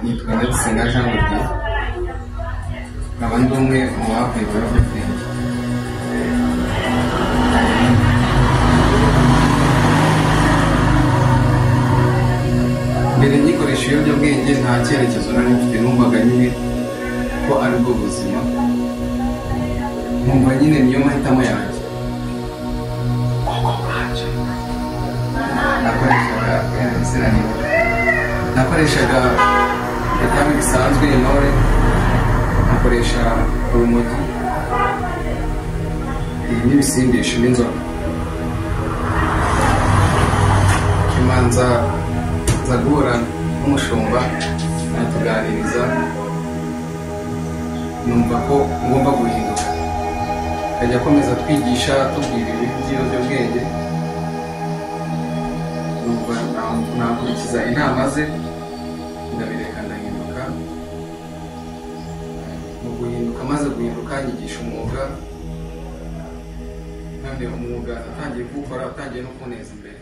yitwa Ndabisenga Jean de Dieu nkaba ndi umwe mu bavuye mu bihugu by'ubwenge mbere ngikoresha ibiyobyabwenge nta cyerekezo nari mfite numvaga nyine ko ari bwo buzima nkumva nyine niyo mahitamo yanjye nakoreshaga inziraniro nakoreshaga ibitami bisanzwe intore nkoresha urumogi ibi n'ibisindisha n'inzoga imanza nza guhura n'umushumba aratuganiriza numva ko ngomba guhinduka akajya akomeza twigisha tubwira ibintu by'ibiyobyabwenge numva nakurikiza inama ze ndabireka ndahinduka mu guhinduka maze guhinduka nyigisha umwuga kandi umwuga natangiye kuwukora utangiye no kuneza imbere